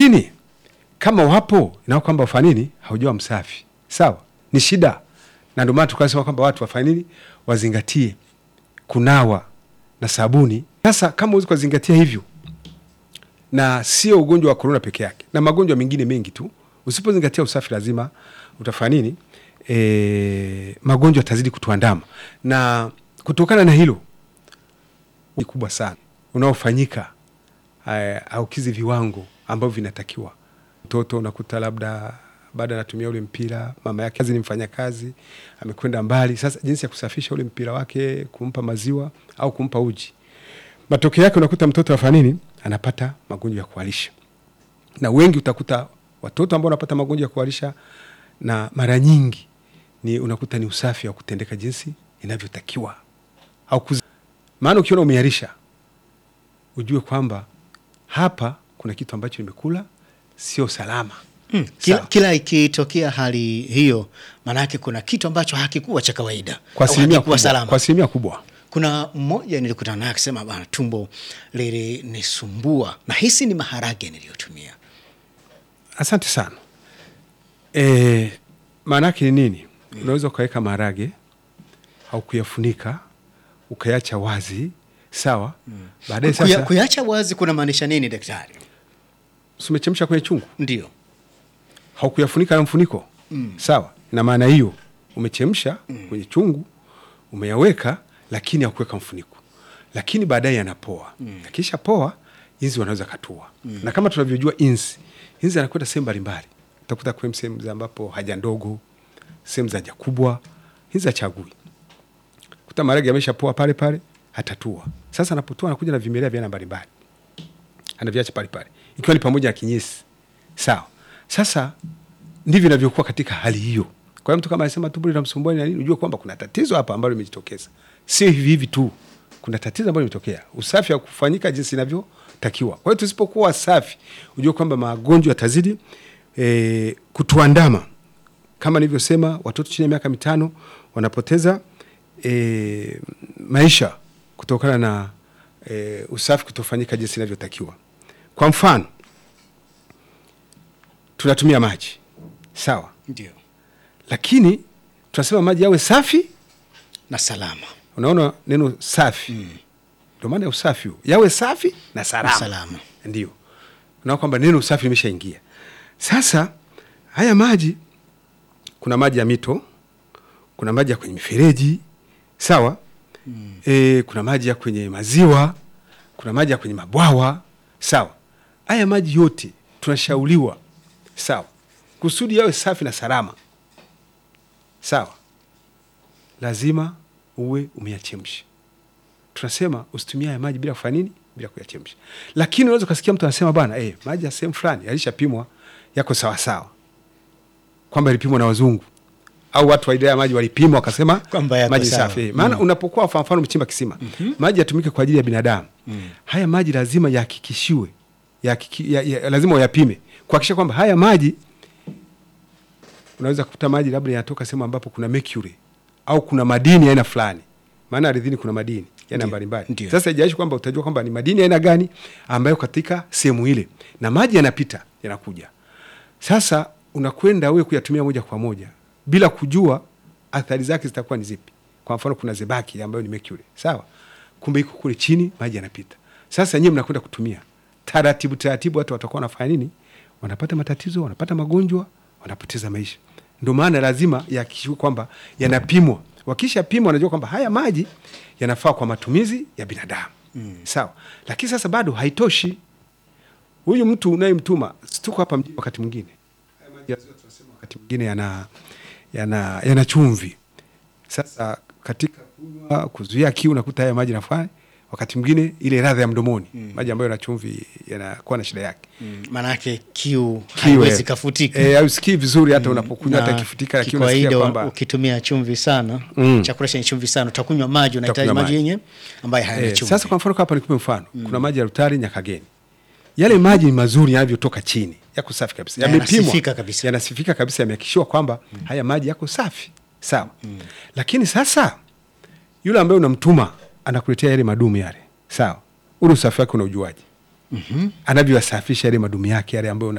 lakini kama wapo inao kwamba wafanya nini, haujawa msafi sawa, ni shida, na ndio maana tukasema kwamba watu wafanye nini, wazingatie kunawa na sabuni. Sasa kama huwezi kuzingatia hivyo, na sio ugonjwa wa korona peke yake, na magonjwa mengine mengi tu, usipozingatia usafi, lazima utafanya nini, e, magonjwa yatazidi kutuandama, na kutokana na hilo ni kubwa sana unaofanyika aukizi viwango ambavyo vinatakiwa. Mtoto unakuta labda baada anatumia ule mpira, mama yake kazi ni mfanya kazi, amekwenda mbali. Sasa jinsi ya kusafisha ule mpira wake, kumpa maziwa au kumpa uji, matokeo yake unakuta mtoto afanya nini, anapata magonjwa ya kuharisha, na wengi utakuta watoto ambao wanapata magonjwa ya kuharisha, na mara nyingi ni unakuta ni usafi wa kutendeka jinsi inavyotakiwa au kuz... maana ukiona umeharisha ujue kwamba hapa kuna kitu ambacho nimekula sio salama. Mm, kila, kila ikitokea hali hiyo, maanake kuna kitu ambacho hakikuwa cha kawaida Kwa au asilimia hakikuwa kubwa, salama. kwa asilimia kubwa. Kuna mmoja nilikutana naye akisema, bana, tumbo lilinisumbua na hisi ni maharage niliyotumia. Asante sana. E, maana yake ni nini? Unaweza ukaweka maharage au kuyafunika ukayacha wazi sawa. Baadaye Kuya, sasa kuyacha wazi kuna maanisha nini daktari? si umechemsha kwenye chungu, Ndio. haukuyafunika na mfuniko sawa. Na maana hiyo umechemsha kwenye chungu umeyaweka, lakini haukuweka mfuniko, lakini baadaye yanapoa. Akisha poa, inzi wanaweza katua, na kama tunavyojua inzi, inzi anakwenda sehemu mbalimbali, utakuta kwenye sehemu za ambapo haja ndogo, sehemu za haja kubwa, inzi achagui kuta maharage yamesha poa pale pale, atatua. Sasa anapotua anakuja na vimelea vya aina mbalimbali anaviacha pale pale, ikiwa ni pamoja na kinyesi. Sawa. Sasa ndivyo inavyokuwa katika hali hiyo. Kwa hiyo mtu kama anasema tumbo linamsumbua na nini, ujue kwamba kuna tatizo hapa ambalo limejitokeza. Sio hivi hivi tu, kuna tatizo ambalo limetokea, usafi wa kufanyika jinsi inavyotakiwa. Kwa hiyo tusipokuwa safi, ujue kwamba magonjwa yatazidi e, kutuandama. Kama nilivyosema, watoto chini ya miaka mitano wanapoteza e, maisha kutokana na e, usafi kutofanyika jinsi inavyotakiwa. Kwa mfano, tunatumia maji sawa, Ndio. lakini tunasema maji yawe safi. Na salama. Unaona neno safi, ndio maana ya usafi huu, yawe safi na salama, Na salama. ndio unaona kwamba neno usafi limeshaingia. Sasa haya maji, kuna maji ya mito, kuna maji ya kwenye mifereji sawa. E, kuna maji ya kwenye maziwa, kuna maji ya kwenye mabwawa sawa. Haya maji yote tunashauriwa sawa, kusudi yawe safi na salama sawa, lazima uwe umeyachemsha. Tunasema usitumie haya maji bila kufanya nini, bila kuyachemsha. Lakini unaweza ukasikia mtu anasema bana, eh, maji ya sehemu fulani yalishapimwa yako sawasawa, kwamba yalipimwa na wazungu au watu wa idara ya maji walipima wakasema Kwamba yako maji sawa. safi. Maana unapokuwa kwa mfano umechimba kisima maji yatumike kwa ajili ya binadamu. Haya maji lazima yahakikishiwe yahakiki- ya, ya, lazima uyapime kuhakikisha kwamba haya maji unaweza kukuta maji labda yanatoka sehemu ambapo kuna mercury au kuna madini ya aina fulani, maana ardhini kuna madini ya aina Ndio, mbalimbali. ndio. Sasa haijalishi kwamba utajua kwamba ni madini ya aina gani ambayo katika sehemu ile, na maji yanapita yanakuja. Sasa unakwenda wewe kuyatumia moja kwa moja bila kujua athari zake zitakuwa ni zipi. Kwa mfano kuna zebaki ambayo ni mercury, sawa, kumbe iko kule chini, maji yanapita. Sasa nyinyi mnakwenda kutumia taratibu taratibu, watu watakuwa wanafanya nini? Wanapata matatizo, wanapata magonjwa, wanapoteza maisha. Ndio maana lazima yahakikishwe kwamba yanapimwa. Wakisha pimwa, wanajua kwamba haya maji yanafaa kwa matumizi ya binadamu sawa. Lakini sasa bado haitoshi. Huyu mtu unayemtuma, si tuko hapa mjini, wakati mwingine haya maji ya ziwa tunasema wakati mwingine yana, yana, yana chumvi. Sasa katika kunywa, kuzuia kiu, nakuta haya maji nafanya wakati mwingine ile ladha ya mdomoni, maji ambayo yana chumvi yanakuwa na shida yake Mm, Maanake kiu Kiu, haiwezi eh. kafutika. Eh, hausikii vizuri hata unapokunywa hata Na ikifutika, lakini unasikia kikawaida kwamba ukitumia chumvi sana Mm. chakula chenye chumvi sana utakunywa maji, unahitaji Utakunywa maji maji. yenye ambayo hayana Eh, chumvi. sasa kwa mfano hapa nikupe mfano kuna maji ya Rutari Nyakageni, yale maji ni mazuri yanavyotoka chini, yako safi kabisa, Na yamepimwa, yanasifika kabisa. yanasifika kabisa, yamehakikishiwa kwamba haya maji yako safi sawa. Lakini sasa yule ambaye unamtuma anakuletea yale madumu yale, sawa, ule usafi wake unaujuaje? Anavyoyasafisha yale madumu yake yale ambayo